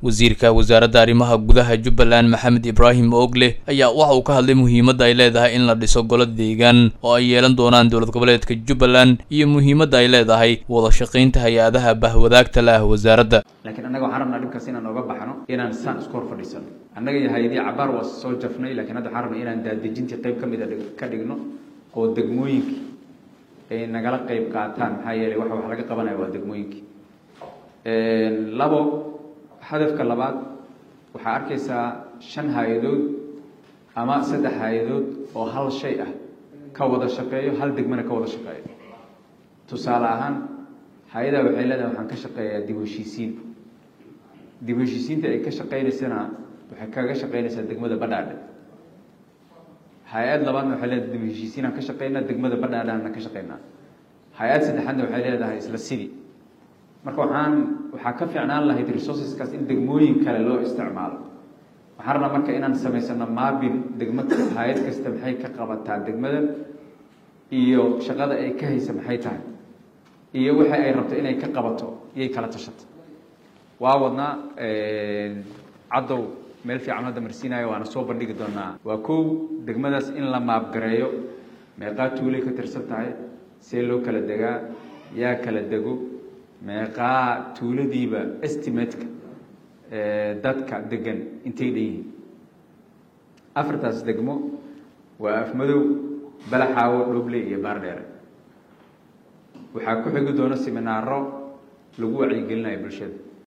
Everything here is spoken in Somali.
wasiirka wasaaradda arrimaha gudaha jubbaland maxamed ibraahim oogle ayaa waxa uu ka hadlay muhiimadda ay leedahay in la dhiso golo deegaan oo ay yeelan doonaan dowlad goboleedka jubbaland iyo muhiimadda ay leedahay wada shaqaynta hay-adaha bahwadaagta la ah wasaaradda laakiin annaga waxaan rabnaa dhibkaas inaan ooga baxno inaan saan isku hor fadhiisano annaga iyo hay-adii cabaar waa soo jafnay lakiin hadda waxaan rabnaa inaan daadejintii qayb ka mida ka dhigno oo degmooyinkii ay nagala qayb qaataan maxaa yeelay waxa wax laga qabanaya waa degmooyinkii labo hadafka labaad waxaa arkaysaa shan hay-adood ama saddex hay-adood oo hal shay ah ka wada shaqeeyo hal degmana ka wada shaqeeyo tusaale ahaan hay-adaa waxay leedahay waxaan ka shaqeeyaa dib u heshiisiin dib u heshiisiinta ay ka shaqeynaysana waxay kaga shaqeynaysaa degmada badhaadhe hay-ad labaadna waxay leedahay dib u heshiisiinaan ka shaqeynaa degmada badhaadhaana ka shaqeynaa hay-ad saddexaadna waxay leedahay isla sidii marka waxaan waxaa ka fiicnaan lahayd resourceskaas in degmooyin kale loo isticmaalo waxaan rabnaa marka inaan samaysano maabin degmo hay-ad kasta maxay ka qabataa degmada iyo shaqada ay ka haysa maxay tahay iyo waxa ay rabto inay ka qabato iyay kala tashato waa wadnaa caddow meel fiican hadda marsiinayo waana soo bandhigi doonaa waa kow degmadaas in la maabgareeyo meeqaa tuulay ka tirsan tahay see loo kala degaa yaa kala dego meeqaa tuuladiiba estimateka dadka degan intay dhan yihiin afartaas degmo waa afmadow balaxaawo dhoble iyo baardheere waxaa ku xigi doona seminaaro lagu wacyigelinayo bulshada